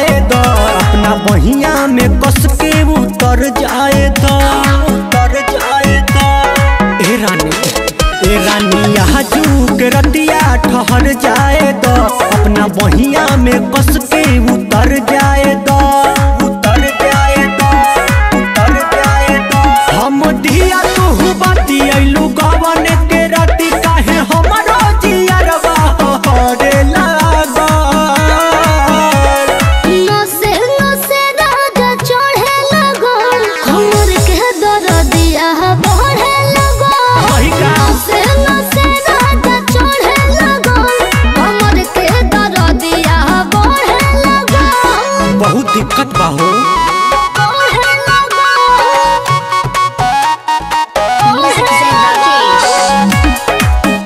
द अपना बहिया में कस के उतर जाए द उतर जाए द ए रानी ए रानी यहाँ जूक रतिया ठहर जाए द अपना बहिया में कस के उतर जाए द उतर जाए द उतर जाए द हम दिया तू बाती अइलू गवन के राती काहे हमरो जियरवा हरे लागल नसे नसे राजा चढ़े लगो हमर के दरदिया बढ़े लगो वही का? नसे नसे राजा चढ़े लगो हमर के दरदिया बढ़े लगो बहुत दिक्कत बा हो बढ़े लगो Music Zen Rakesh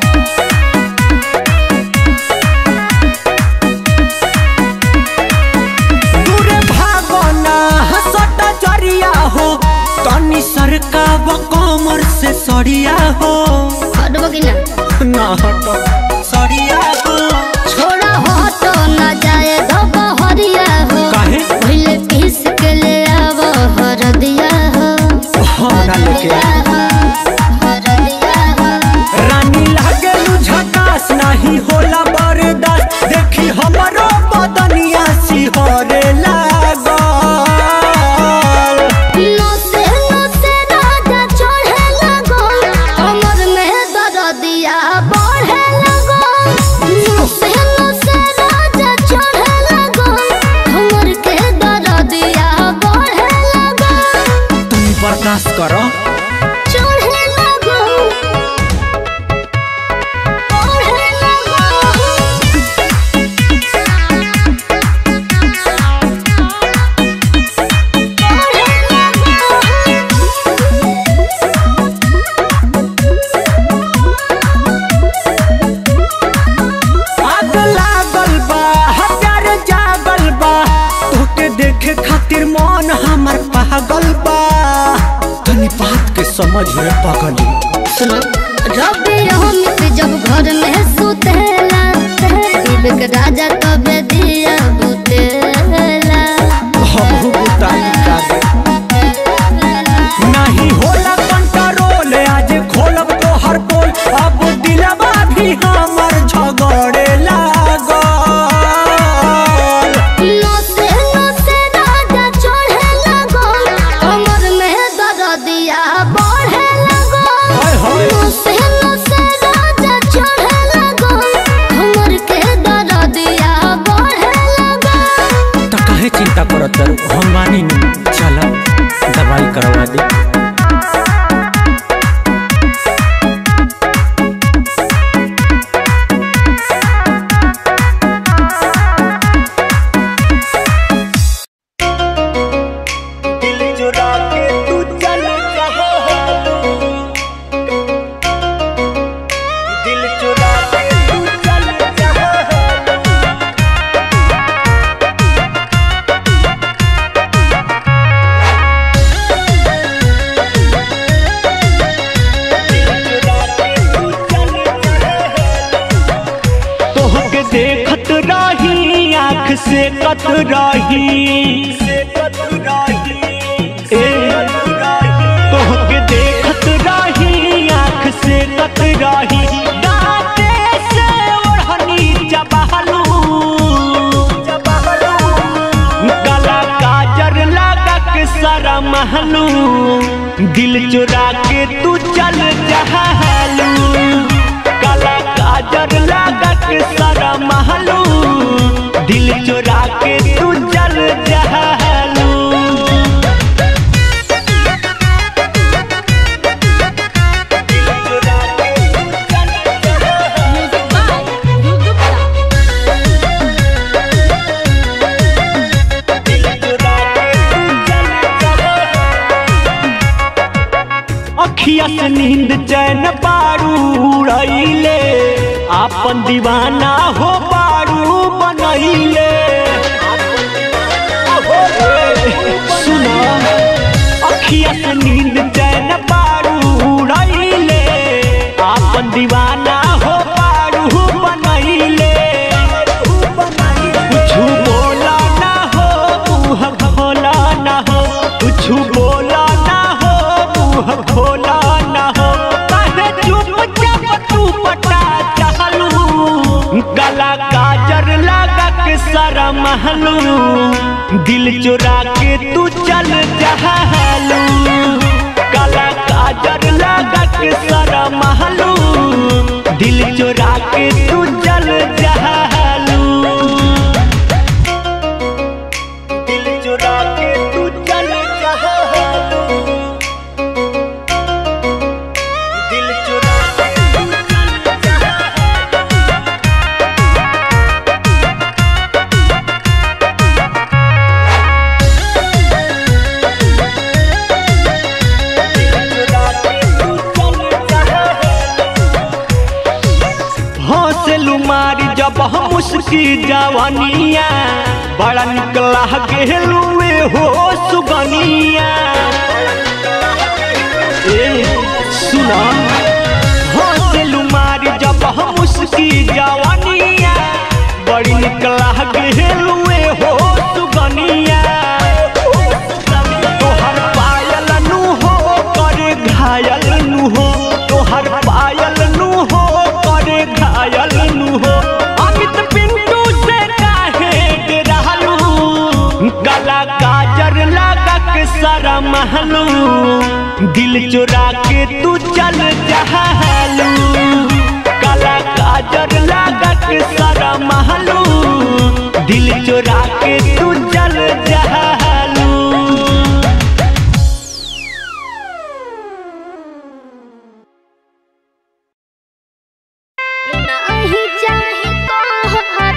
दूरे भागना हसट जरिया हो तनी सरका व कमर से सरिया हो हटबो कि ना ना हट सरिया हो छोड़ा हटो ना जाए धोबो हरिया हो काहे पहले पीस के ले आवो हरदिया हो हमरा लेके आ। रानी लागे झकास नहीं होला बर्दाश्त देखी हमरो बदनिया सिहरे लागल नसे नसे राजा चढ़े लगो कमर में दरदिया बढ़े लगो नसे नसे राजा चढ़े लगो कमर के दरदिया बढ़े लगो तुम बर्दाश्त करो चढ़े लगो बढ़े लगो आग लागल बा हजारे जागल बा तोके देखे खातिर मन हमर पागल बा तनी बात के समझ में पगली सुनो रबी अमित जब घर में सुतेला दिल के राजा तबे दिया बुतेला हमहू बुताई कागे नहीं होला कंट्रोल आज खोलब तो हर पोल अब दिलवा भी हमर झगड़े लागल नसे नसे राजा चढ़े लगो कमर में दरदिया बढ़े लगो हाय हाय। नसे नसे राजा चढ़े लगो कमर के दरदिया बढ़े लगो तो काहे चिंता करत तारू हम मानी नहीं चलो दवाई करवा दी दिल चुरा के तू चल दिल चुरा के तू चल तोहके देखत रही आँख से कत रही ए, तोहके देखत रही आँख से कत रही दाँते से ओढ़नी चबहलू गला काजर लगा के सारा महलू दिल चुरा के तू चल जहलू गला काजर लगा के सारा महलू दिल चुरा के तू चल जहलू अखिया से नींद चैन पारू उड़ैले आपन दीवाना हो पारू बनैले सुनो अखिया से नींद चैन पारू उड़ैले आपन दीवाना हो पारू बनैले कुछ बोला ना हो दिल चुरा के तू चल जहालू काला काजर लगा के सारा महलू दिल चुरा के तू चल जहालू दिल चुरा के तू चल जहालू दिल चुरा के तू चल जहालू हौसलू मारी जब हम उसकी जवानिया बड़ा निकला गेलुए हो सुगनिया ए सुना हौसलू मारी जब हम उसकी जवानिया बड़ी निकला गेलुए हो सुगनिया तोहर पायल नु हो कर घायल नु हो तोहर पायल नु हो कर घायल नु हो अमित पिंटू से काहे डरालू गला काजर लगा के सारा महलू दिल चुरा के तू चल जहालू गला काजर लगा के सारा महलू दिल चुरा के तू चल जहालू नहीं चाहे तोहर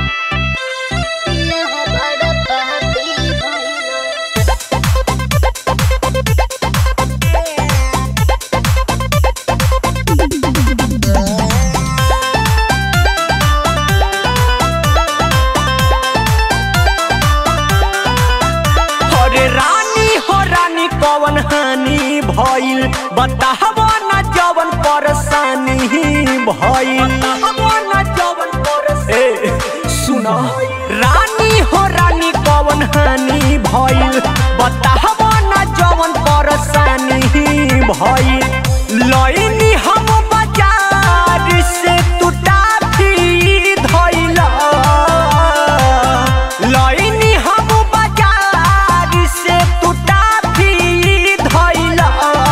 यह बड़ पापी भइलो अरे रानी हो रानी कवन हानि भइल बताहबो न जवन परेशानी भइल ए सुना रानी हो रानी कवन हानि भइल बताहबो न जवन परेशानी भइल लइनी हम बाजार से तू टाफी धइला लइनी हम बाजार से तू टाफी धइला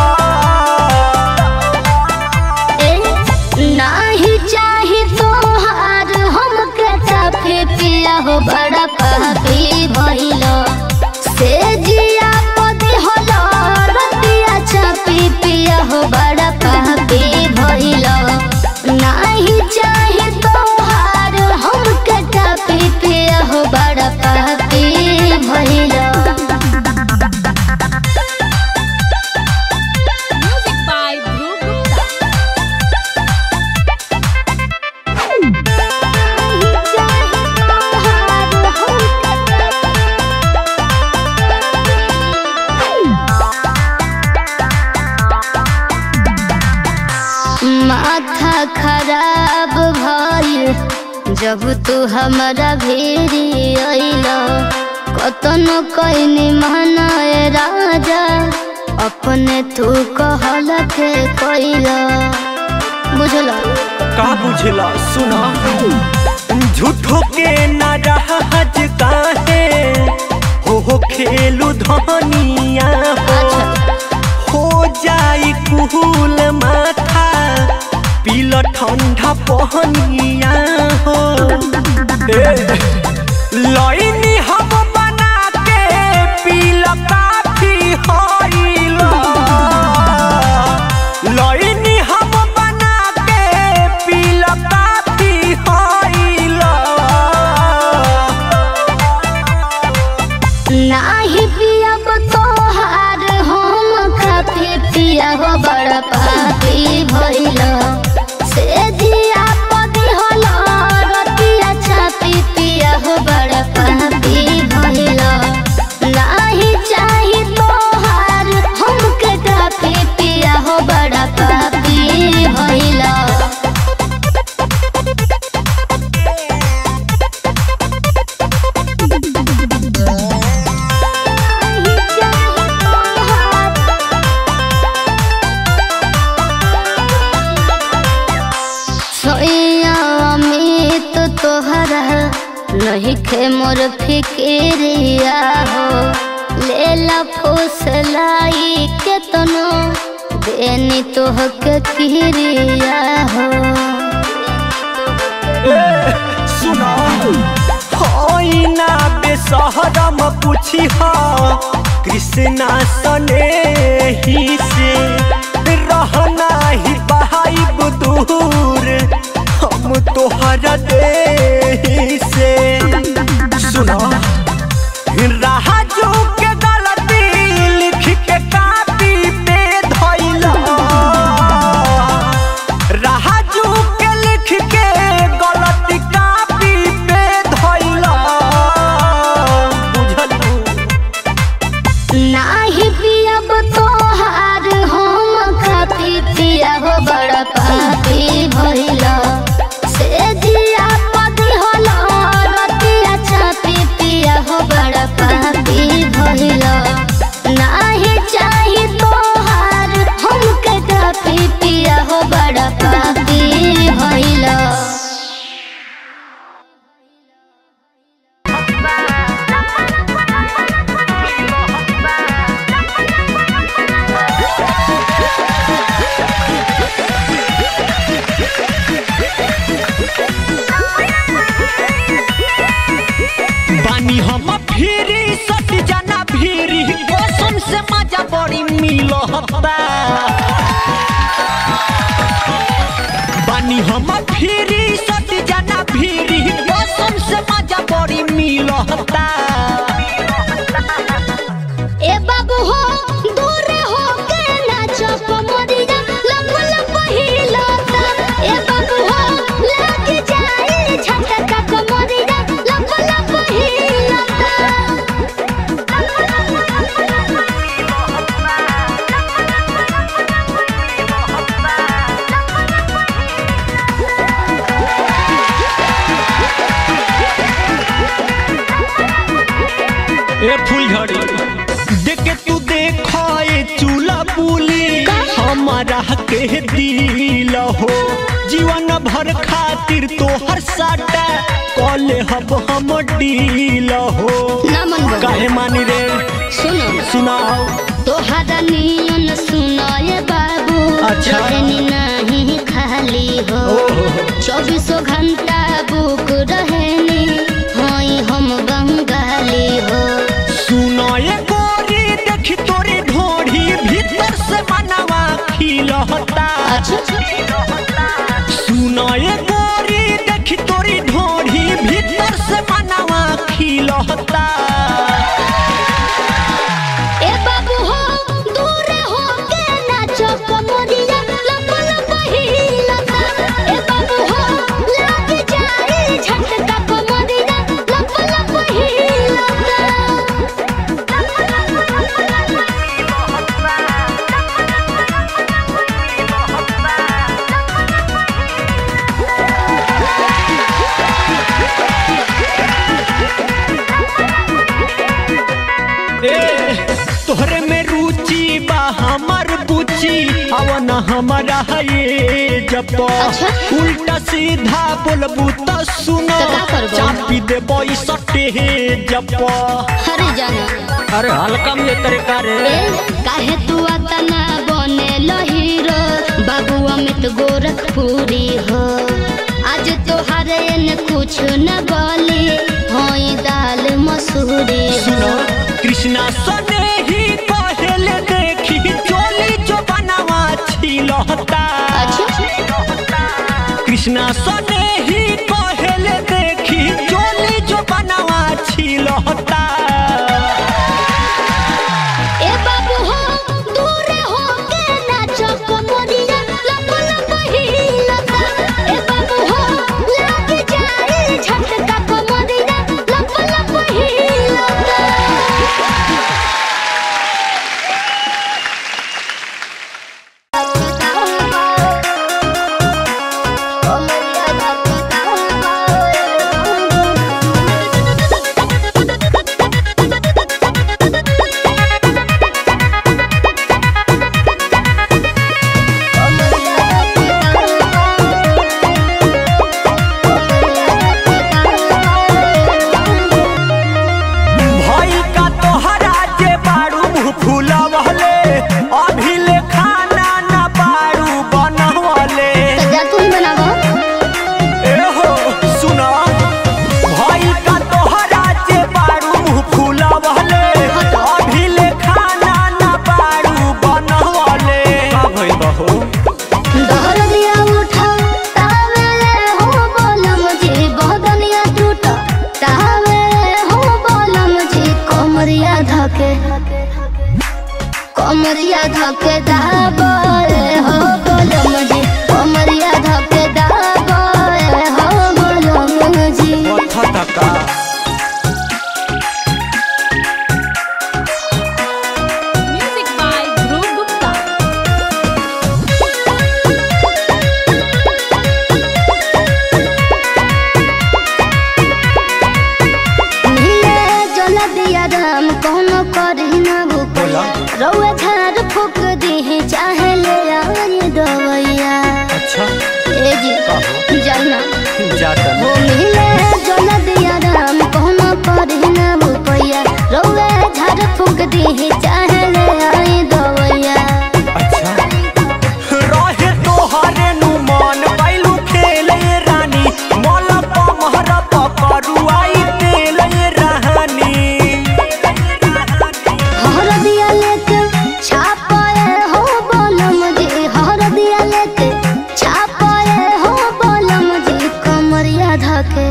ए नहीं चाहे तोहार हमके चाफे पिया हो बड़ा पापी भइलो से जिया पदी होलो रतिया चापी पिया हो बड़ा पापी भइलो नहीं चाहे तोहार हमके चापी पिया हो बड़ा पापी भइलो Music by Dhruv Gupta. माथा खराब भइल जब तू हमारा भेरी अइल कतनो कैनी मनाए राजा अपने तू कहल के कैल बुझल का बुझला सुना झूठो के न रहज काहे हो हो खेलू धनिया हो हो जाई कुहूल माथा पील ठंडा पहनिया हो ए, लइनी हम बना के पील काफी होइला लइनी हम बना के पील काफी होइला नाही पियब तोहार हम काफी पिया हो बड़ पापी भइल से जिया पदी होल रतिया चापी पिया हो बड़ पापी भइल नाही चाही तोहार हमके काफी पिया हो बड़ पापी भइल बढ़े मोर फिक्रिया हो लेला फुसलाई के तनो देनी तोहके किरिया हो सुना होइना बेसहरम पूछी हा कृष्णा सने ही से रहना ही बहाइब दूर हम तोहरा दे से सुना राजू के गलती लिख के कापी पे धइला राजू के लिख के गलती कापी पे धइला बुझलू नाही पियब तोहार हम खाती पिया हो बड़ा पापी भइल से जिया पदी होल रतिया चापी पिया हो बड़ा पापी भइल नाही चाही तोहार हम के कापी पिया हो बड़ा पापी भइल बानी हम फिरी सट जाना फिरी कसम से मजा बड़ी मिलता बानी हम फिरी सट जाना फिरी कसम से मजा बड़ी मिलता ए बाबू हो दूर हो के नाचो कमरिया लप लप हिलता ए बाबू हो लग जाए झटका कमरिया लप लप ए फुलझड़ी देख के तू देखो ए चूल्हा बुली हमारा के दिल हो जीवन भर खातिर तोहर साटा कॉले हब हम डील हो ना मन बना। काहे मानी रे सुनो सुनाओ तोहरा नियन सुनो ये बाबू अच्छा। रहनी नहीं खाली हो चौबीसों घंटा बुक रहनी होई हम बंगाली हो सुनो ये गोरी देखी तोरी ढोढ़ी भीतर से मनवा खिलहता सुनो ये गोरी देखी तोरी ढोढ़ी भीतर से मनवा खिलहता ए बाबू हो दूर हो के नाचो कमरिया लप लप हिलता ए बाबू हो लग जाए झटका कमरिया लप लप ए तोहरे में रुचि बा हमर बुची अवन हमारा ये जब अच्छा। उल्टा सीधा बोलबू त सुनो तो का करबो? चापी देबो ई सटे जब हरे जाना अरे हल्का में तरीका रे ए काहे तू अतना बने हीरो बाबू अमित गोरखपुरी हो आज तोहर न कुछ न बोली होई दाल मसूरी सुनो हो कृष्णा सने ही पहले देखी चोली जो बनावा छिलहता कृष्णा सने ही पहले देखी चोली जो बनावा छिलहता ए बाबू हो दूर हो के नाचो कमरिया लप लप हिलता ए बाबू हो लग जाए झटका कमरिया लप लप हिलता कमरिया कमरिया धके दाबे हो बोलम जी कमरिया धके दाबे हो बोलम जी पथ तका Music by Dhruv Gupta. नीले जल दिया राम कोनो करी ना भूख बोला रउआ झाड़ फूक दी चाहे ले आई दवैया अच्छा ए जी जाना जाता वो मिले जल दिया राम कोनो करी ना भूखैया रउआ झाड़ फूक दी चाहे ले आई दवैया अच्छा रहे तोहरे नु मन बैलू खेले रानी मोल पमहर पकरुआई तेले रानी हर दिया लेके छापाए हो बोलम जी हर दिया लेके छापाए हो बोलम जी कमरिया धके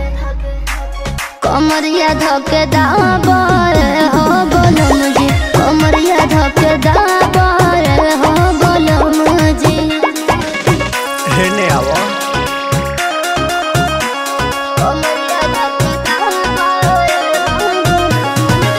कमरिया धके दाबाए हो बोलम जी कमरिया धके दाबाए हो बोलम जी हेने आवा कमरिया धके दाबाए हो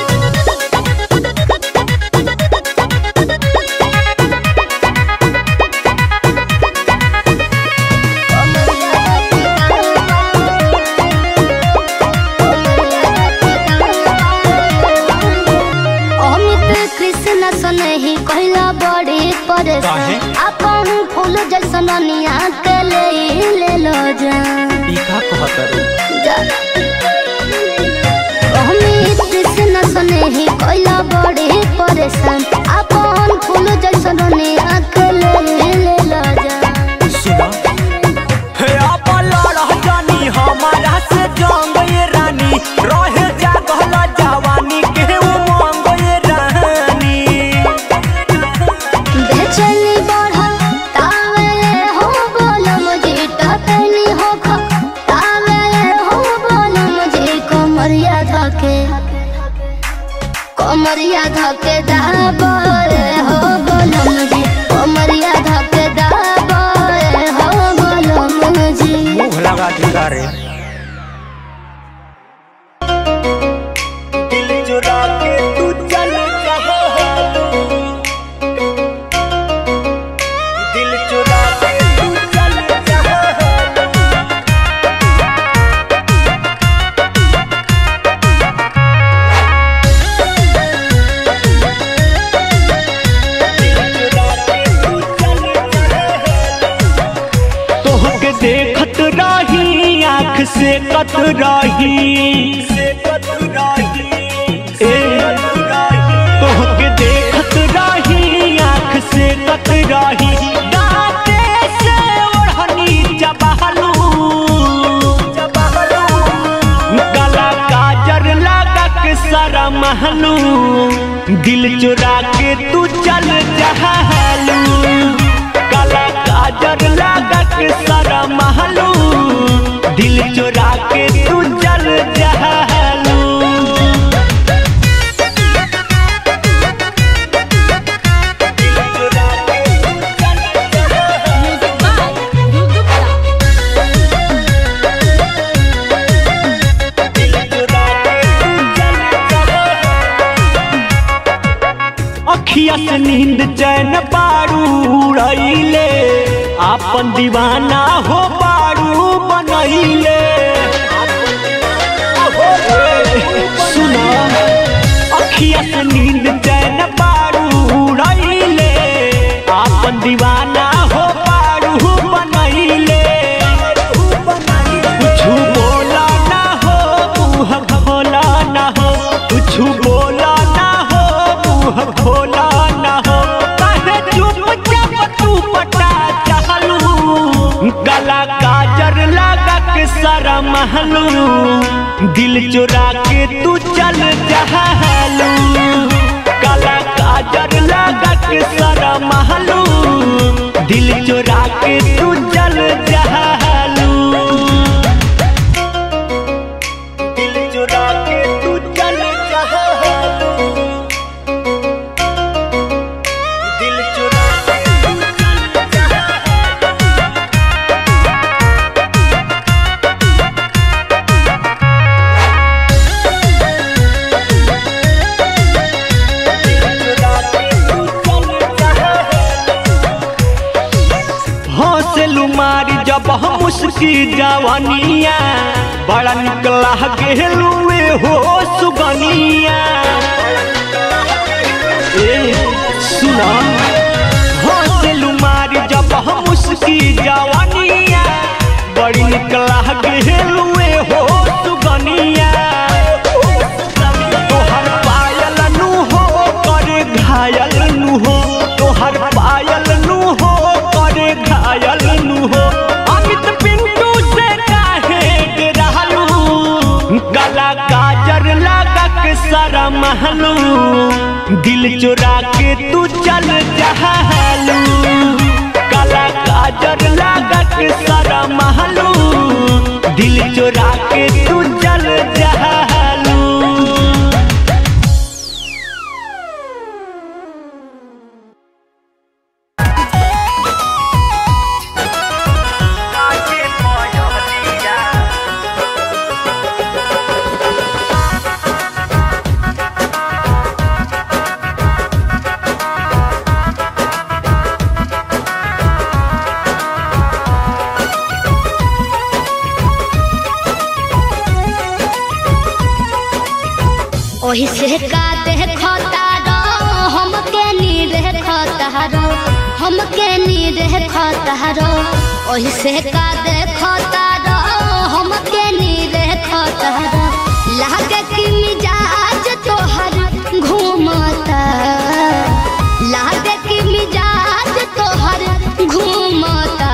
अमित कृष्ण सनहि कहला बड़ी काहे? परेशान अपन फूल जैसन निया के ले ले लो जा ई का कहतरू जा। अमित कृष्ण सनहि कहला बड़ी परेशान अपन फूल जैसन निया के ले ले लो जा सुना हे आपा लड़ जानी हमारा से जंग ये रानी रहे जागल जवानी के उमंग ये रानी बेचैनी बढ़ल तावे हो बोलम जी टटनी हो ख तावे हो बोलम जी कमरिया धके कमरिया धके दाबे हो बोलम जी कमरिया धके दाबे हो बोलम जी मुंह लगा दिखा रे दिल चुरा के तू चल जहाँ दिल चुरा के तू चल जहाँ तोहके देखत रही आँख से कत रही ए, तोहके देखत रही आँख से कत रही दाँते से ओढ़नी चबहलू गला काजर लगा के सारा महलू दिल चुरा के तू चल जहलू गला काजर लगा के सारा महलू दिल चुरा के तू चल जहलू Music by Dhruv Gupta. अखिया से नींद चैन पारू उड़ैले आपन दीवाना हो पारू बनैले सुना अखिया से नींद चैन पारू उड़ैले आपन दीवाना हो पारू बनैले कुछु बोला ना हो मुँह खोला ना हो कुछु बोला ना हो मुँह खोला ना हो काहे चुपचाप तू पटा चहलू गला काजर लगा के सारा महलू दिल चुरा के तू चल जहलू गला काजर लगा के सारा महलू दिल चुरा के तू चल जहलू दिल चुरा के तू चल जहलू मुस्की जवनिया बड़ा निकला गेलुए हो सुगनिया ए सुना हंसलू मारी जब हम मुस्की जवनिया बड़ी निकला गेलुए हो सुगनिया तोहर पायल नु हो करे घायल नु हो तोहर पायल नु हो करे घायल नु हो अमित पिंटू से काहे डरालू गला काजर लगा के सारा महलू दिल चुरा के तू चल जहालू गला काजर लगा के सारा महलू दिल चुरा के तू चल जहालू ओही से का देखता रो हमके नी देखता रो हमके नी देखता रो ओही से का देखता रो हमके नी देखता रो लागे कि मिजाज तोहर घूमता लागे कि मिजाज तोहर घूमता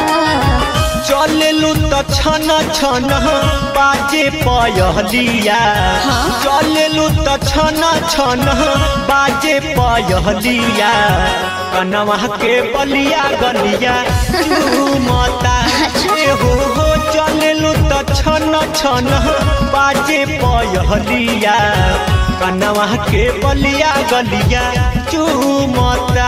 चललू त छन छन बाजे पयहलिया चललू त छन छन बाजे पयहलिया कनवा के बलिया गलिया चूमता ए हो हो चललू त छन छन बाजे पयहलिया कनवा के बलिया गलिया चूमता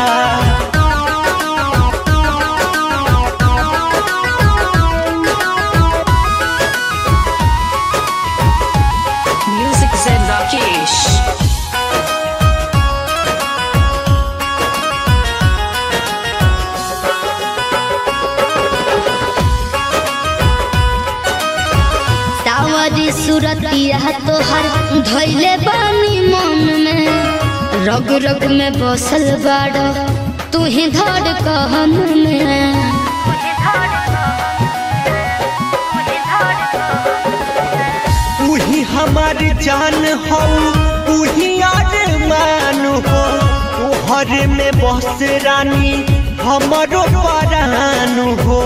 Music Zen Rakesh. सावरी सूरतिया तोहर धैले बानी मन में रग रग में बसल बाड़ तू ही धड़ कहन में उही हमारी जान हो उही मान हो तोहर में बस रानी हमरो परान हो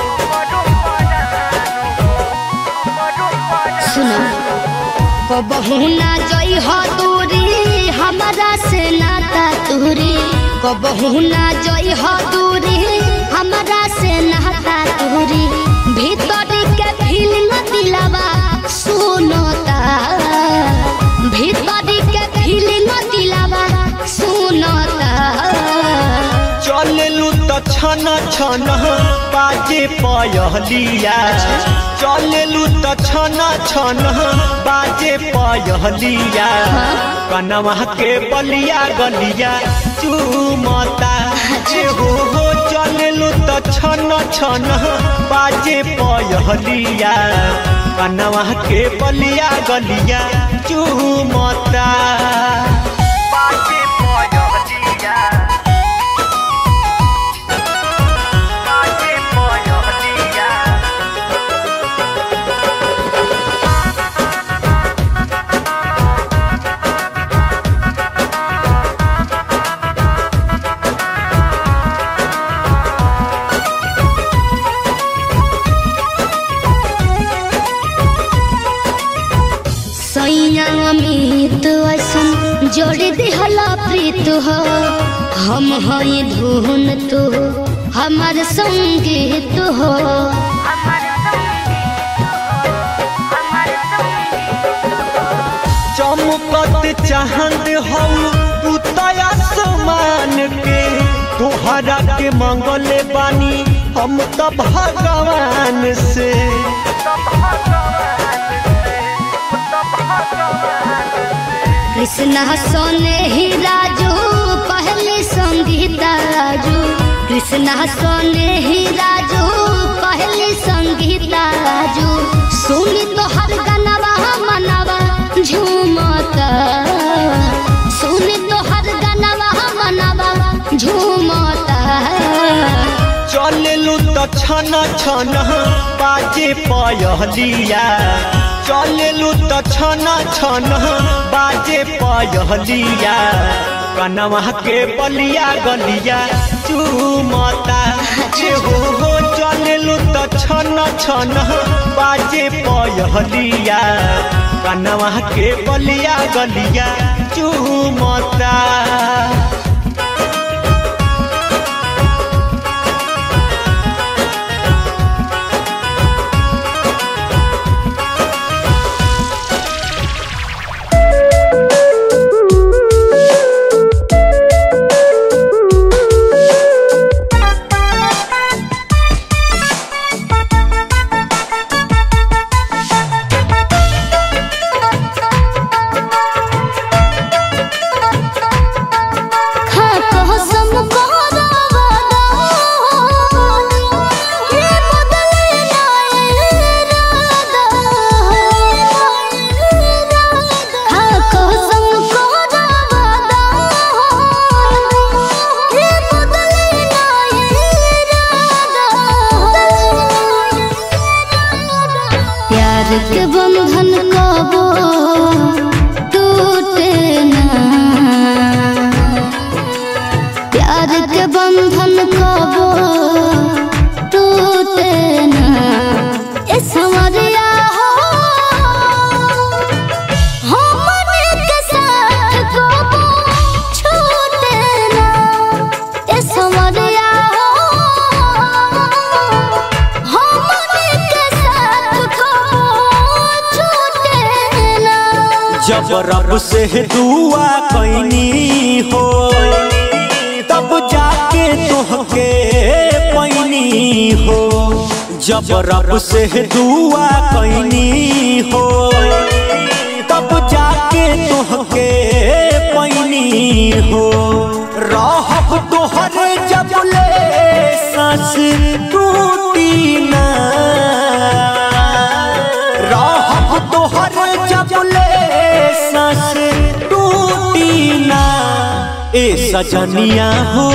सुनो कबहू ना जई हो दूरी हमारा से नाता तूरी कबहू ना जई हो दूरी हमारा से नाता तूरी भीतर के फीलिंग दिलावा सुनता भीतर के फीलिंग दिलावा सुनता चललू त छन छन बाजे पयहलिया चललू त छन छन बाजे पयहलिया कनवा के बलिया गलिया चूमता ए हो हो चललू त छन छन बाजे पयहलिया कनवा के बलिया गलिया चूमता बाजे पयहलिया बाजे पयहलिया सैया अमित ऐसन जोड़ दिहला प्रीत हो हम हई धुन तू हमार संगीत हो चमकत चाहत हौ तू तया समान के तोहरा के मंगले बानी हम त भगवान से कृष्णा सोने ही राजू पहले संगीता राजू कृष्णा सोने ही राजू कहली संगीता राजू सुनी तो हर गनवा मनवा झूमता सुनी तो हर गनवा मनवा झूमता चलेलू तो छन छन बाजे पयहलिया चलेलू तो छन छन बाजे पयहलिया कनवा के बलिया गलिया चूमता जे हो हो चलेलू तो छन छन बाजे पयहलिया कनवा के बलिया गलिया चूमता खा कसम करावदा ये बदले ना इरादा खा कसम करावदा ये बदले ना इरादा प्यार के बंधन कबो टूटे ना प्यार के बंधन कबो टूटे ना ए समरिया हो हमने के साथ कबो छूटे ना ए समरिया हो हमने के साथ कबो छूटे ना जब रब से दुआ कैनी हो तब जाके तोहके पैनी हो जब रब से दुआ कैनी हो तब जाके तोहके पैनी हो रहब तोहरे जब ले सांस टूटी ना रहब तोहर जब ले सांस टूटी ना ए सजनिया हो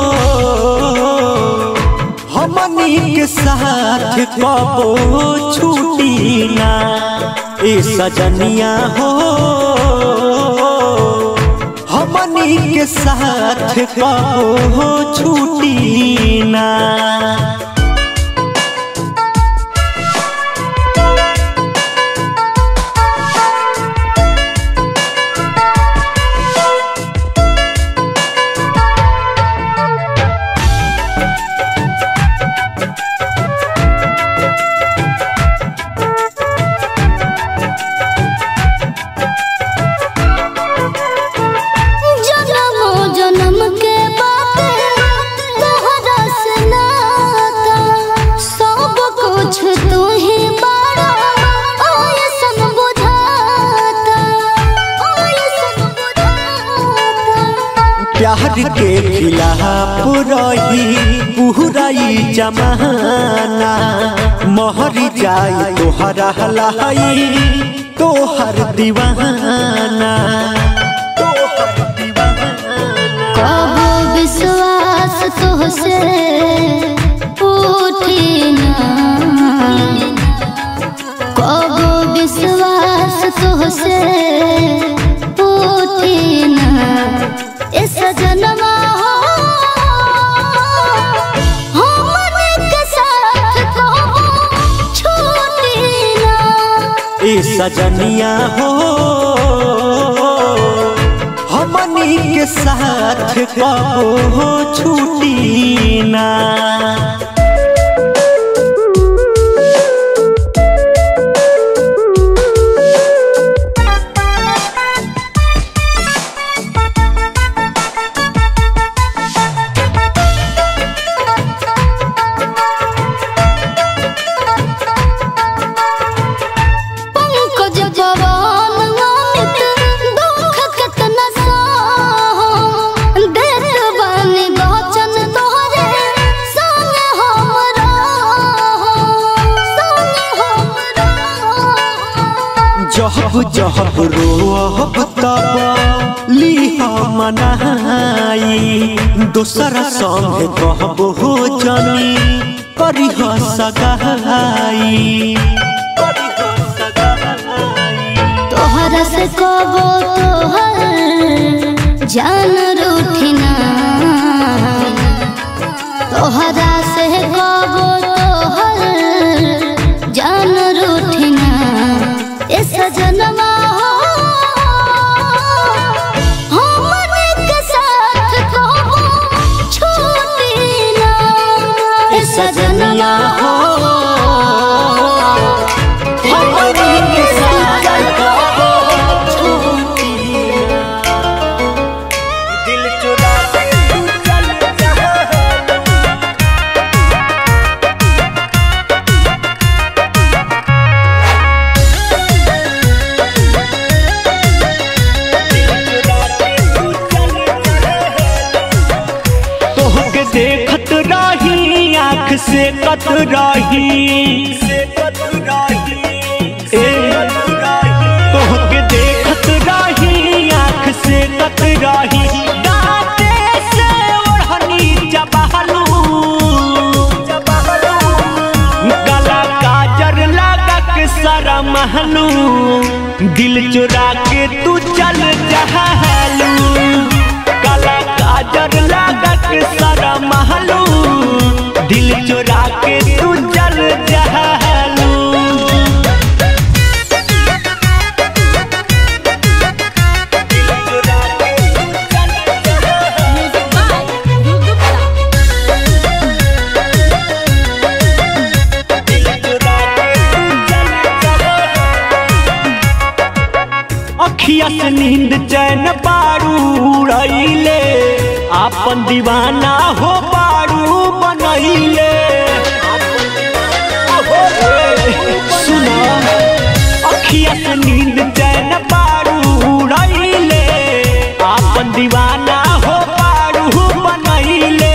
हमनी के साथ कबो छूटी ना ए सजनिया हो हमनी के साथ कबो छूटी ना जन्मो जन्म के बात तोहरा से नाता सब कुछ तू ही बड़ा ऐसन बुझाता ऐसन बुझाता प्यार के खिलाफ रही पूरा ई जमाना मोहर जाई तोहरा लाई तोहर दीवाना तोहर दीवाना कबो विश्वास तोहसे उठी ना कबो विश्वास तोहसे उठी ना ए सजनमा हो हमने के साथ कबो छूटी ना ए सजनिया हो हमनी के साथ कबो छूटी ना पंकज पवन अमित दुख कितना सहो देत बानी वचन तोहरे जहब जहब रोहब तब लीह मनाई दोसरा संग कहब हो जनी करिह सगाई तोहरा से कबो तोहर जान रूठिना तोहरा से कबो तोहर जान रूठिना ए सजनवा हो हमने के साथ कबो छूटी ना ए सजनवा हो हमने के साथ कबो छूटी दिल चुरा के तू चल जा तोहके देखत रही आँख से कत रही ए, तोहके देखत रही आँख से कत रही दाँते से ओढ़नी चबहलू गला काजर लगा के सारा महलू दिल चुरा के तू चल जहलू गला काजर लगा के सारा महलू दिल चुरा के तू चल जहलू अखिया से नींद चैन पारू रईले आपन दीवाना हो पारू बनैले सुना अखिया से नींद चैन पारू रईले आपन दीवाना हो पारू बनैले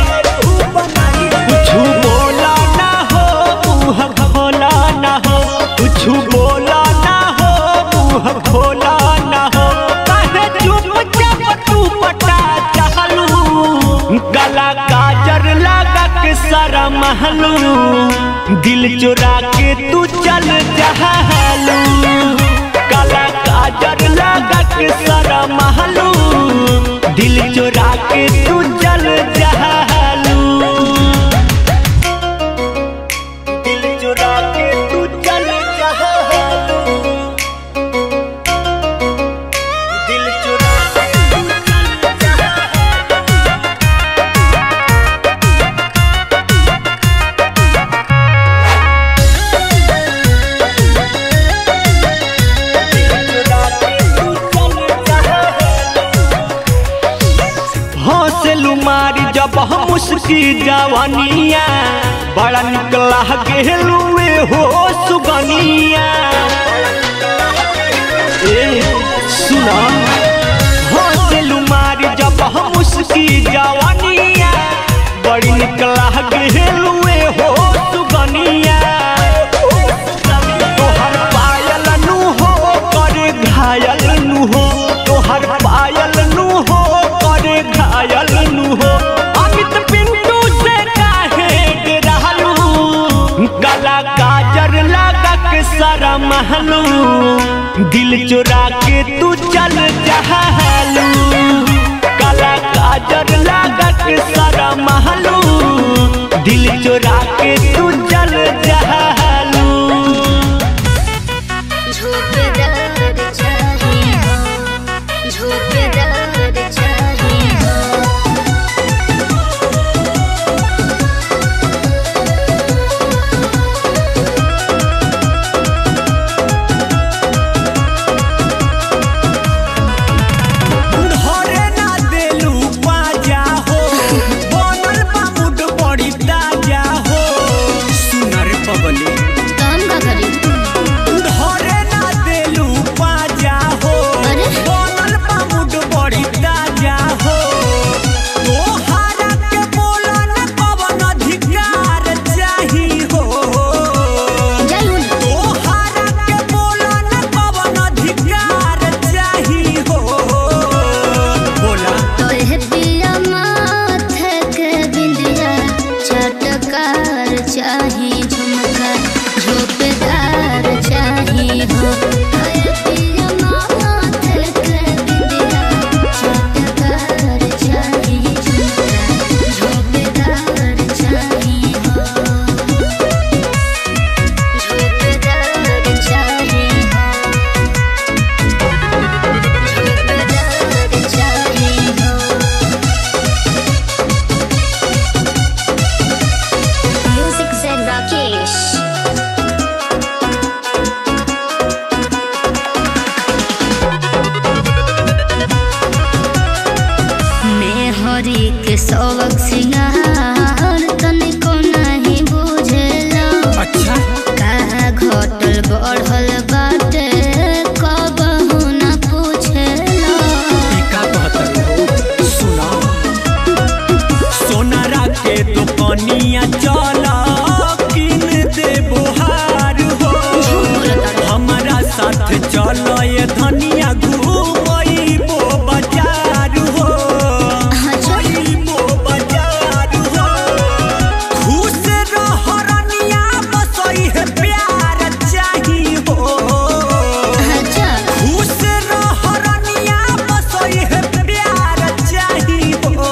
कुछु बोला ना हो मुँह खोला ना हो कुछु बोला ना हो मुँह खोला ना हो काहे चुपचाप तू पटा चहलू गला काजर लगा के सारा महलू दिल चुरा के तू चल जहलू गला काजर लगा के सारा महलू दिल चुरा के तू चल जहलू दिल चुरा के तू चल जहलू दिल चुरा के तू चल जहलू हौसलू मारी जब हम उसकी जवानिया बड़ा निकला गेलुए हो सुगनिया ए सुना हौसलू मारी जब हम उसकी जवानिया बड़ी निकला गेलुए हो सुगनिया तोहर पायल नु हो करे घायल नु हो तोहर पायल नु हो करे घायल नु हो अमित पिंटू से काहे डरहलू गला काजर लगा के सारा महलू दिल चुरा के तू चल जहलू गला काजर लगा के सारा महलू दिल चुरा के तू चल जहलू झोंकेदार चाहिए झोंकेदार चाहिए धरे ना देलू बाजा हो बनल बा मुड बड़ी ताजा हो धनिया चल किन दे बोहार हो हमारा साथ चल ये धनिया घूमइबो बाजार हो घूमइबो बाजार हो खुश रह रनिया बसई है प्यार चाही हो खुश रह रनिया बसई है प्यार चाही हो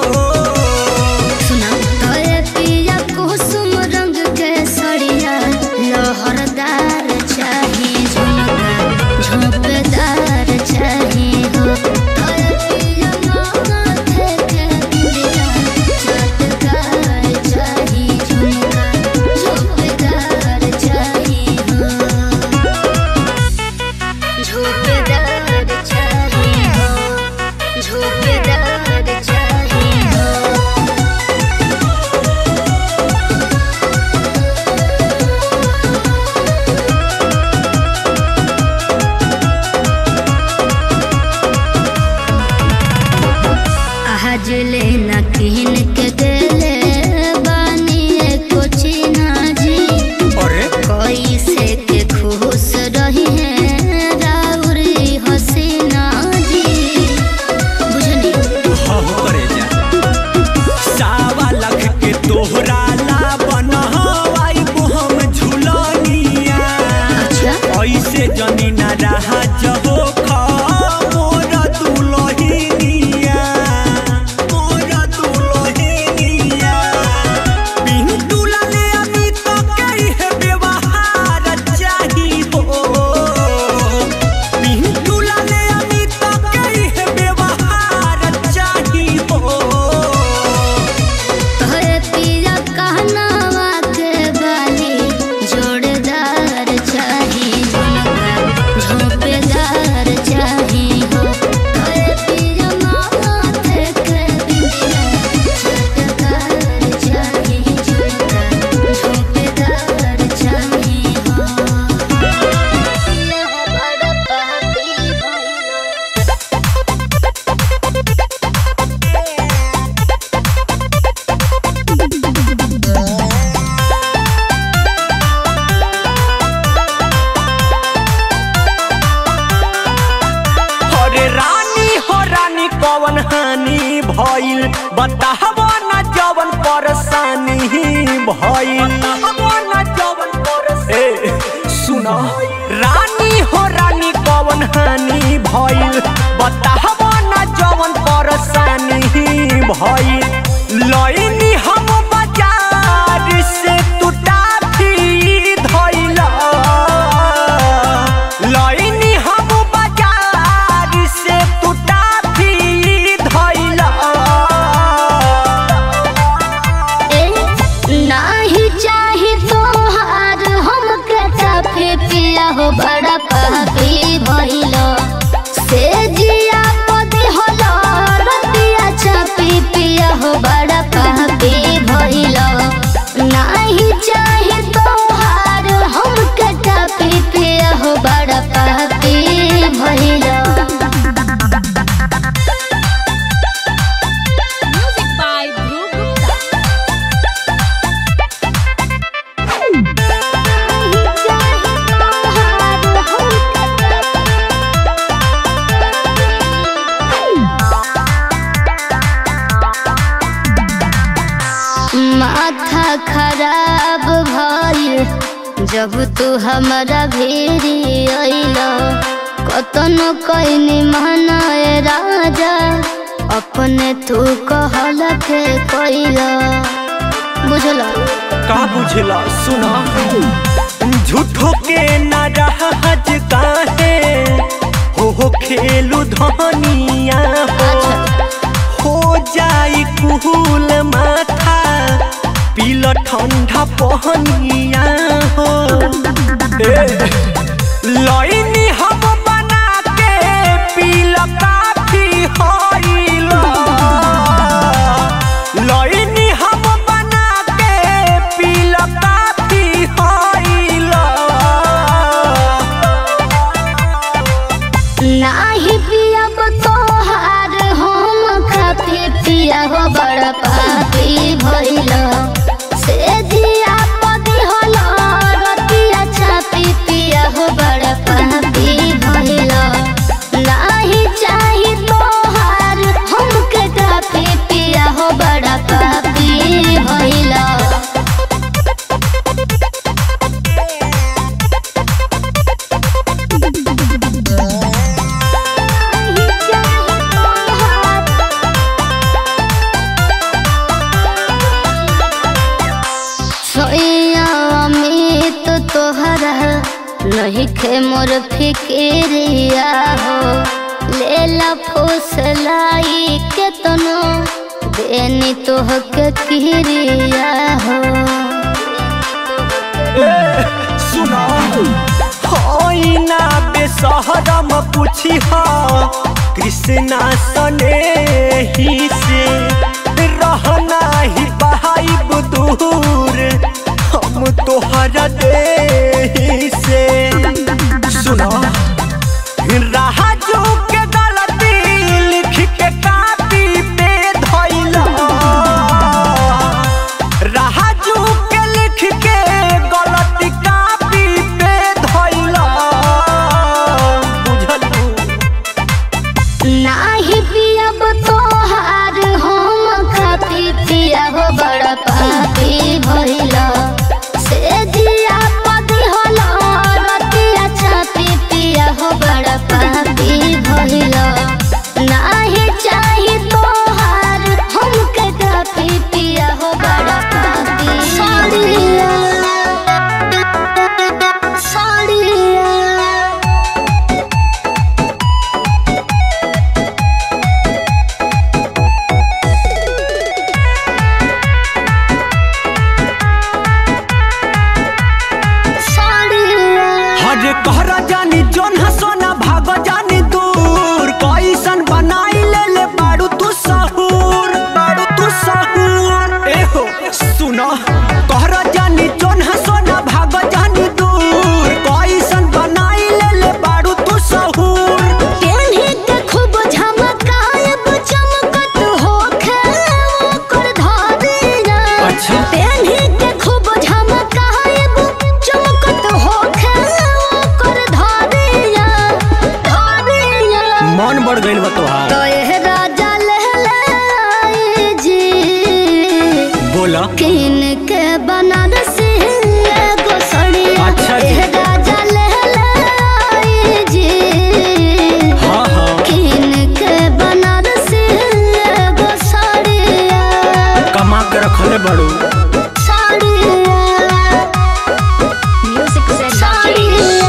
तोरे पिया कुसुम रंग के सड़िया लहरदार चाही झुमका झोंपदार चाही हो तोरे पिया माथे के बिंदिया चटकार चाही झुमका झोंपदार चाही हो झोंपदार चाही हो झोंपदार चाही हो आज लेना किन के देले बानी एको चिन्हा जी अरे कोई से के खुश रही है राउरी हसीना जी बुझनी हाँ करे जा सावा लख के तोहरा ला बनवाई हम झुलनिया अच्छा ऐसे जनी ना रहा जबो खा मोर दुलहिनिया मोर दुलहिनिया पिंटू लाले अभी तो कई है व्यवहार चाही हो पिंटू लाले अभी तो कई है व्यवहार चाही हो तोरे पिया कहनावा के बाली जोड़दार चाही झुमका झोंपेदार चाही हो तोरे पिया माथे के बिंदिया चटकार चाही झुमका झोंपेदार चाही हो यह बड़ा पापी भइलो अरे रानी हो रानी कवन हानि भइल बताहब न जवन परेशानी भइल न जवन ए सुन रानी हो रानी कवन हानि भइल बताहब न जवन परेशानी भइल लइनी हम बाजार से तू टाफी धइला लइनी हम बाजार से तू टाफी धइला ए, नाही चाही तोहार हमके चाफे पिया हो बड़ा पापी भइलो से जिया पदी होलो रतिया चापी पिया हो बड़ा पापी भइलो नाही चाही तोहार हमके चापी पिया हो बड़ा पापी भइलो Music by Dhruv Gupta. माथा खराब भइल जब तू हमरा भेरी अइल कतन कैनी मनाए राजा अपने तू कहल के कैल बुझल का बुझला सुना झूठो के नाराज काहे हो हो खेलू धनिया हो हो जाई कुहूल माथा पील ठंडा पहनिया हो ए, लइनी हम बना के पील काफी होइल लइनी हम बना के पील काफी होइल नाही पियब तोहार हम खाते पिया हो बड़ पापी भइल से हमर फिक्रिया हो लेला फुसलाई के तनो देनी तोहके किरिया हो सुना होइना बेसहरम पूछी हा कृष्णा सने ही से रहना ही बहाइब दूर हम तोहरा दे से सुना राजू के गलती लिख के कापी पे धइला राजू के लिख के गलती कापी पे धइला बुझलू नाही पियब तोहार हम खाती पिया हो बड़ा पापी भइला से दिया पदी होला रतिया छापी पिया हो बड़ा पापी भइला नाही चाही तोहार हमके काफी पिया हो बड़ा पापी साड़िया साड़िया हर कहरा जानी जोन हसोना भाग जानी दूर कैसन बनाई ले ले बाड़ू तू सहूर बाड़ू तू सहूर ए हो सुना कहरा जानी जोन हसोना भाग जानी दूर कैसन बनाई ले ले बाड़ू तू सहूर केन्ही के खूब झमकायब चमकत होखे ओकर धारिया। अच्छा। केन्ही के खूब झमकायब चमकत होखे ओकर धारिया। धारिया। मन बढ़ गइल बा तोहार तो एह राजा लहलाई जी बोला किन के बनारसी एगो सड़िया अच्छा जी। एह राजा लहलाई जी हाँ हाँ किन के बनारसी एगो साड़िया कमा के रखले बाड़ू साड़िया म्यूजिक से साड़िया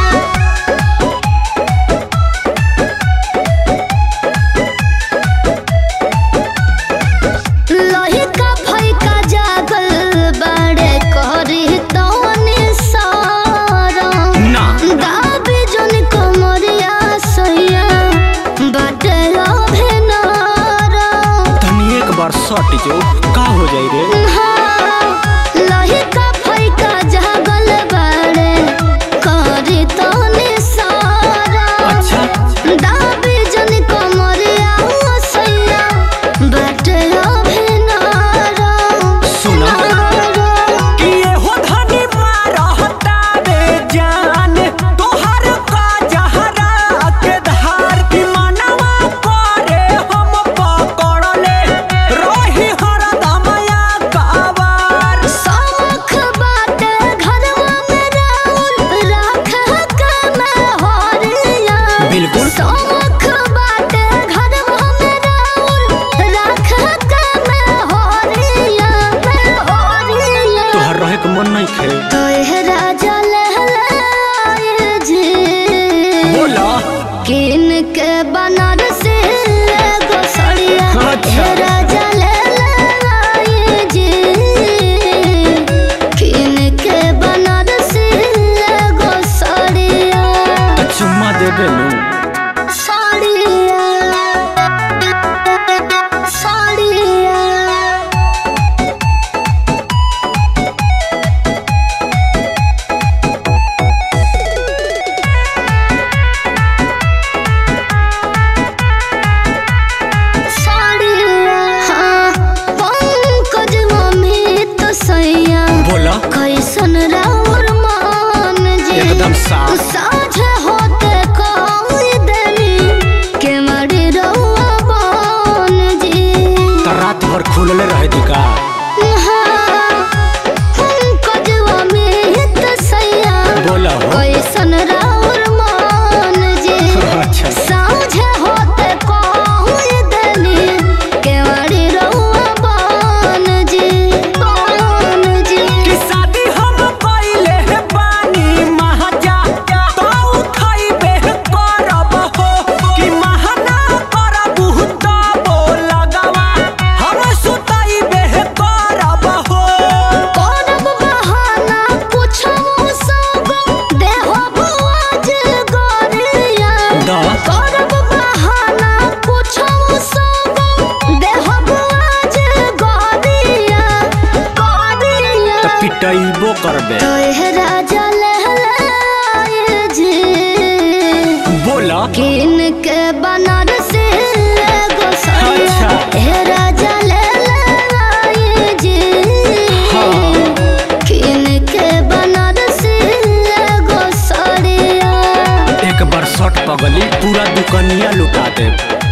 लहिका फैका जागल बड़े करी तोनी सारा ना दाबी जोन कमरिया सैया बाटे अभिनारा तनी एक बार सट जो का हो जाई रे लहिका फैका जागल बड़े करी तोनी सारा अच्छा दाबी जोन कमरिया सैया बाटे अभिनारा सुना कि ये हो धनी मारहता बे जान तोहर का जहरा के धार की मनवा करे हम पकड़ले रही हरदमया कावार सौख बाटे घरवा में राउर राख के मैं होरिया बिल्कुल। सौख बाटे घरवा में राउर राख के मैं होरिया मैं होरिया तोहर रहे के मन नहीं खे तो यह राजा लहलाए जी बोला किन के बनारसी एगो सड़िया अच्छा। हे राजा लहलाए जी किन के बनारसी एगो सड़िया तो चुम्मा दे देलू साड़िया साड़िया हाँ, पंकज अमित सैया बोला कैसन राउर मान जी एकदम साफ साझ होते कोई देनी के मरी रउआ बन जी तो रात भर खुलले रहे दी का हाँ, पंकज अमित सैया बोला हो कैसन राउर मान जी अच्छा साँझ होते कोई देनी केवड़ी रउआ बन जी बन जी कि शादी हम पहिले है पानी महाजा तो करबो करबे तो यह राजा लहलाए जी बोला किन के बनारस एगो साड़िया अच्छा। हे राजा लहलाए जी हाँ। किन के बनारस एगो साड़िया एक बार शर्ट पगली पूरा दुकनिया लुटा दे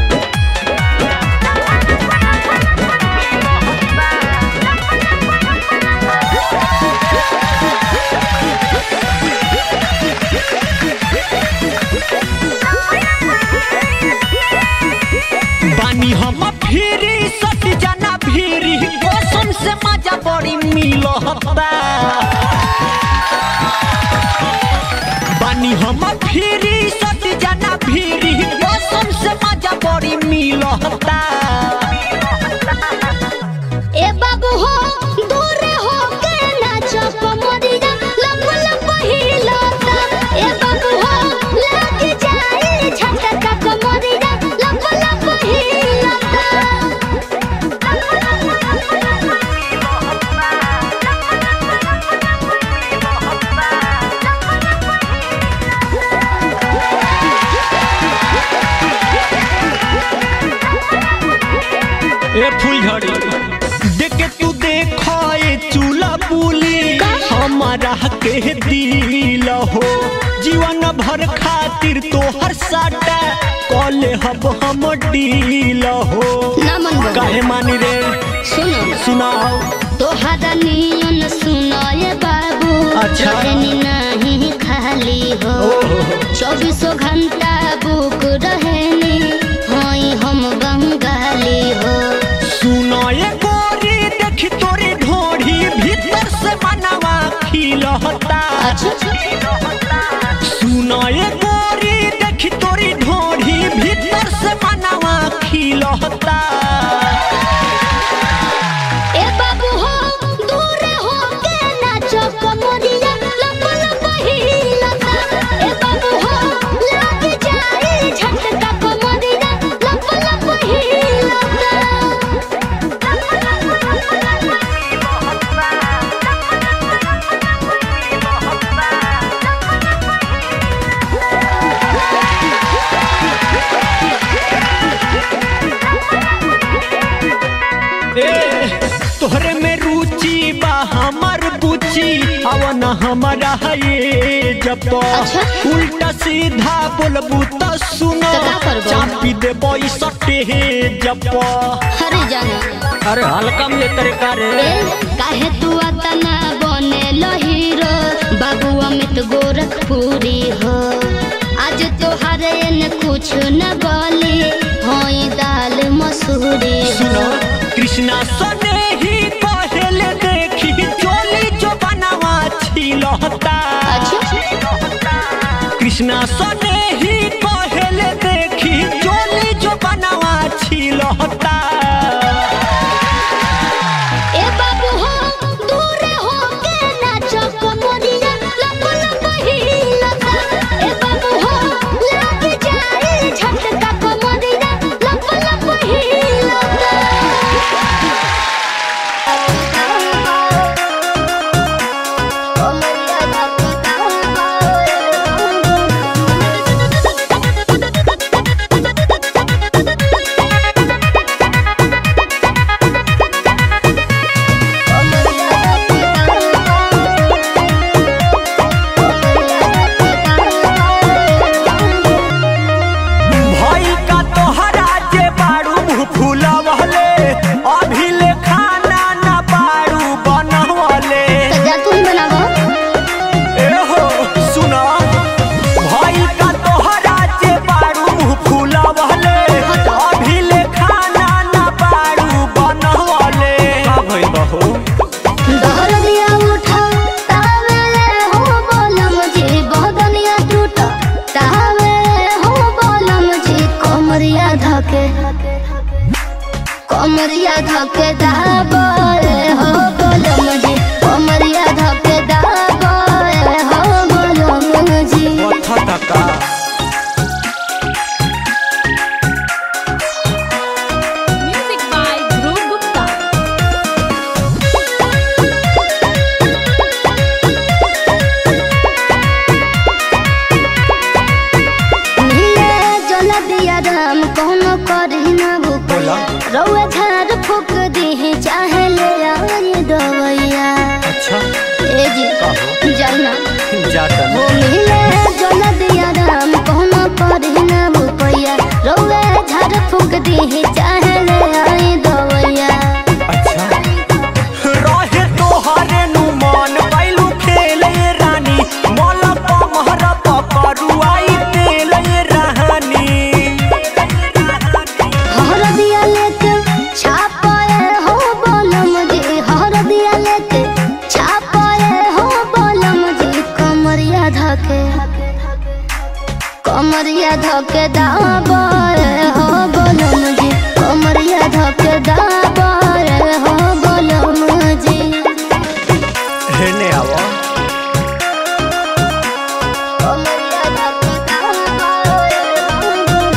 बानी हम फिरी सट जाना फिरी कसम से मजा बड़ी मिलता बानी हम फिरी सट जाना फिरी कसम से मजा बड़ी मिलता ए बाबू हो दूर हो के नाचो कमरिया लप लप हिलता ए बाबू हो लग जाए झटका कमरिया लप लप ए फुलझड़ी देख के तू देखो ए चूल्हा बुली हमारा के दिल हो जीवन भर खातिर तो हर साटा कॉले हब हम डील हो ना मन बना। काहे मानी रे सुनो सुनाओ तोहरा नियन सुनाए बाबू अच्छा। रहनी नहीं खाली हो ओहो। चौबीसों घंटा बुक रहनी हई हम बंगाली हो सुनो ये गोरी देख तोरी ढोढ़ी भीतर से मनवा खिलहता सुनो ये गोरी देख तोरी ढोढ़ी भीतर से मनवा खिलहता ए बाबू हो दूर हो के नाचो कमरिया लप लप हिलता ए बाबू हो लग जाए झटका कमरिया लप लप ए तोहरे में रुचि बा हमर बुची अवन हमारा ये जब अच्छा। उल्टा सीधा बोलबू त सुनो तो का करबो? चापी देबो ई सटे जब हरे जाना अरे हल्का में तरीका रे ए, काहे तू अतना बने हीरो बाबू अमित गोरखपुरी हो आज तोहर न कुछ न बोली होई दाल मसूरी सुनो हो कृष्णा सने ही पहले देखी चोली जो बनावा छिलहता कृष्णा सने ही पहले देखी चोली जो बनावा छिलहता ए बाबू हो दूर हो के नाचो कमरिया लप लप हिलता ए बाबू हो लग जाए झटका कमरिया लप लप हिलता भई का तोहरा जे बारू मुँह फूलवले अभी ले खाना ना बारू बनवले जा तुम बनावो एहो सुना भाई का तोहरा जे बारू मुँह फूलवले अभी ले खाना ना बारू बनवले का भइल बहू दहर दिया उठा तावे हो बोलम जी बदनिया टूटा तावे हो बोलम जी कमरिया धके कमरिया धके दाबे हो बोलम जी कमरिया धके दाबे हो बोलम जी कथा तका Music by Dhruv Gupta. बोला रउआ झाड़ फूक दी चाहे ले आई दवैया अच्छा ए जी कहो जाना जाता वो मिले जो नदिया राम कहना पड़ी ना रुपैया रउआ झाड़ फूक दी चाहे ले आई दवैया अच्छा रहे तोहरे नु मन बैलू खेले रानी मोल पमहर पकड़ू आई तेले रानी हर दिया लेके छापाए हो बोलम जी हर दिया लेके छापाए हो बोलम जी कमरिया धके कमरिया धके दाबाए हो बोलम जी कमरिया धके दाबाए हो बोलम जी हेने आवा कमरिया धके दाबाए हो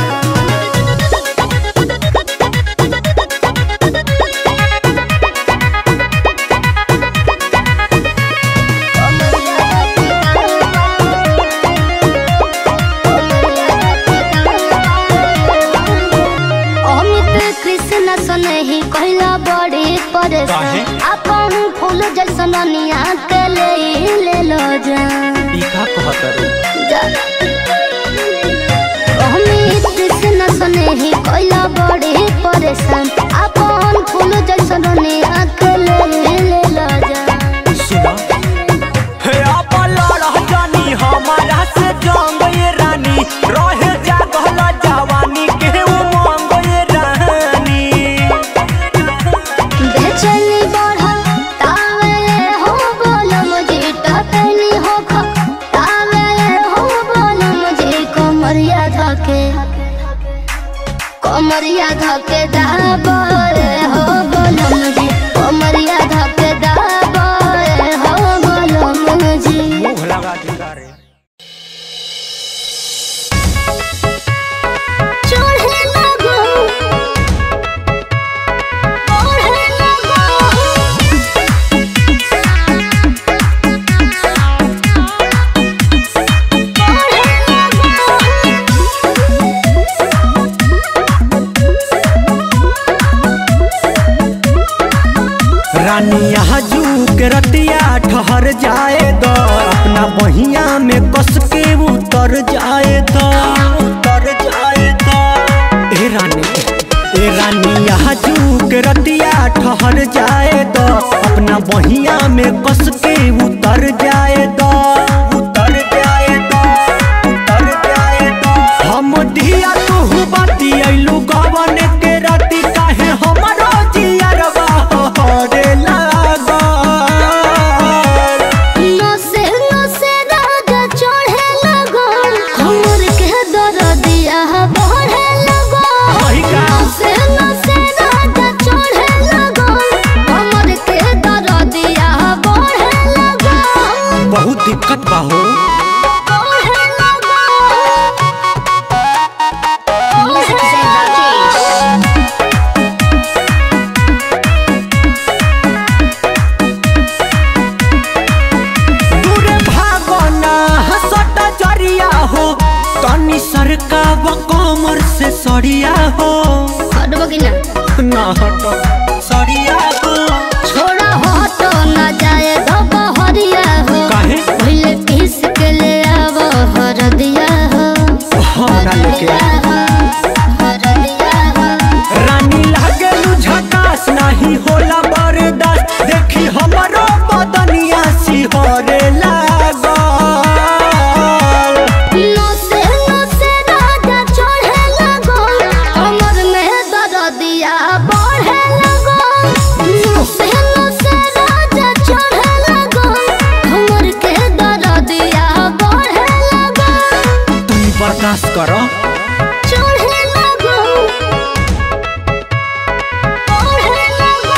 अमित कृष्ण सनही कहला बड़ी काहे? परेशान अपन फूल जैसन निया के ले ले लो जा ई का कहतरू जा। अमित कृष्ण सनही कहला बड़ी परेशान अपन फूल जैसन निया के ले ले लो जा सुना हे आपा लड़ जानी हमारा से जंग ये रानी रहे जागल जवानी के उमंग ये रानी बेचैनी बढ़ल तावे हो बोलम जी टटनी हो ख तावे हो बोलम जी कमरिया धके कमरिया धके दाबरे हो बोलम जी कमरिया धके दाबरे हो बोलम जी मुंह लगा दिया रे चढ़े लगो ओढ़े लगो रानी यहाँ जू के रतिया ठहर जाए द अपना बहिया में कस के उतर जाए द उतर जाए द ए रानी ए रानी यहाँ जू के रतिया ठहर जाए द अपना बहिया में कस के उतर जाए द उतर जाए द उतर जाए द हम दिया तू बाती अइलू गवन के राती काहे हमरो जियरवा हरे लागल नसे नसे राजा चढ़े लगो हमर के दरदिया बढ़े लगो वही का? नसे नसे राजा चढ़े लगो हमर के दरदिया बढ़े लगो बहुत दिक्कत बा हो बढ़े लगो म्यूजिक से राकेश दूर भागना हसट जरिया हो तनी सरका व कमर से सड़िया हो हटबो कि ना ना हट सड़िया हो छोड़ा हो तो ना जाए धोबा हरिया हो काहे पहले पीस के ले आवो हरदिया हो हरा लेके हरदिया हो रानी लागे झकास नहीं होला बर्दाश्त देखी हमरो बदनिया सिहरे लागल नसे नसे राजा चढ़े लगो हमर में दरदिया बढ़े लगो नसे नसे राजा चढ़े लगो हमर के दरदिया बढ़े लगो तुम बर्दाश्त करो चढ़े लगो बढ़े लगो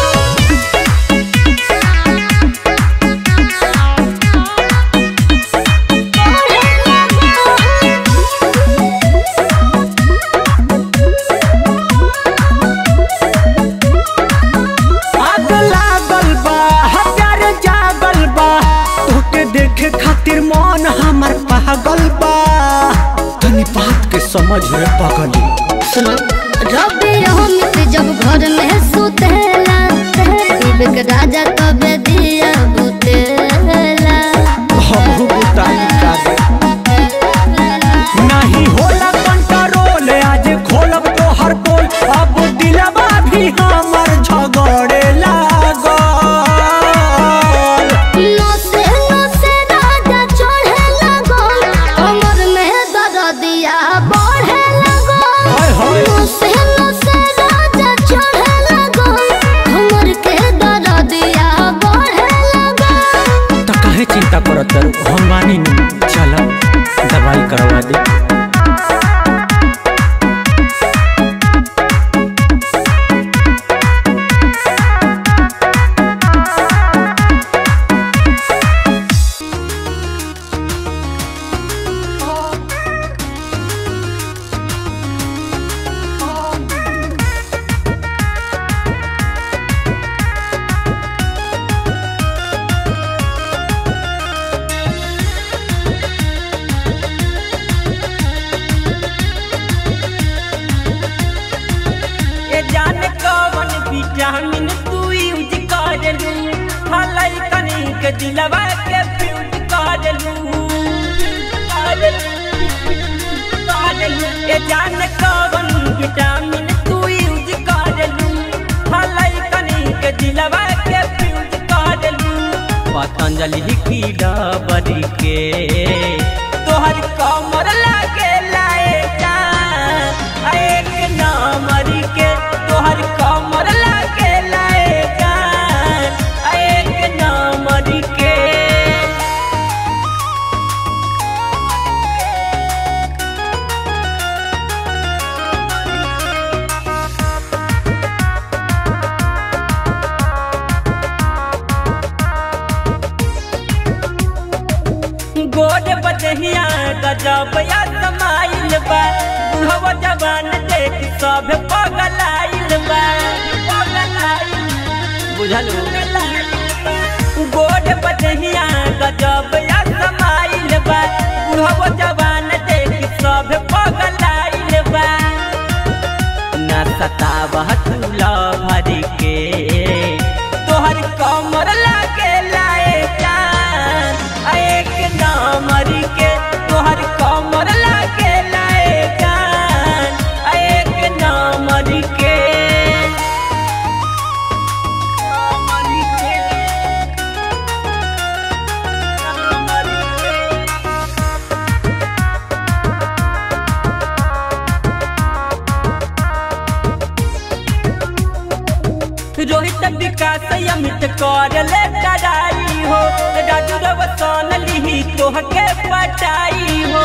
आग लागल बा हजारे जागल बा तोके देखे खातिर मन हमर पागल बा तनी बात के समझ रे पगली सुनो रबी हम घर में सुतेला शिव के राजा तबे दिया बुतेला हमहू बुताई करे नहीं होला कंट्रोल आज खोलब तो हर पोल अब दिलवा भी हमर झगड़े लागल नसे नसे राजा चढ़े लगल कमर में दर्दिया बढ़े हाय लगल हाय। नसे नसे राजा चढ़े लगल कमर के दर्दिया बढ़े लगल तो काहे चिंता करत रहो हम मानी नहीं चल दवाई करवा दे ए जाने कवन विटामिन तू यूज करलू हलाई कनी के दिलवा के फ्यूज करलू ए जाने कवन विटामिन तू यूज करलू हलाई कनी के दिलवा के फ्यूज करलू पतंजलि की डबरी के तोहर कमर लागे लाए जान एक नामरी के तोहर कमर लागे लाए जान एक नामरी के गोद बदहिया गजब या समाइल बा बुढ़वा जवान देख सब पगलाइल बा पगलाइल बुझलू गोद बदहिया गजब या समाइल बा बुढ़वा जवान देख सब पगलाइल बा ना सतावह तुला भरी के तोहर कमर लागे लाए जान आ एक नामरी के तोहर कमर लागे लाए जान आ एक नामरी के नामरी के नामरी के रोहित विकास अमित कर ले लड़ाई हो राजू रवसान लिही तोहके पटाई हो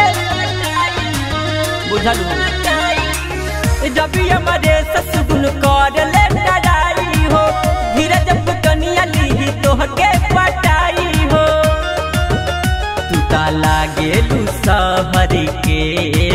बुझलू रवि हमारे ससुगुन कर ले लड़ाई हो धीरज पुतनिया लिही तोहके पटाई हो तू ता लागे लू सहरी के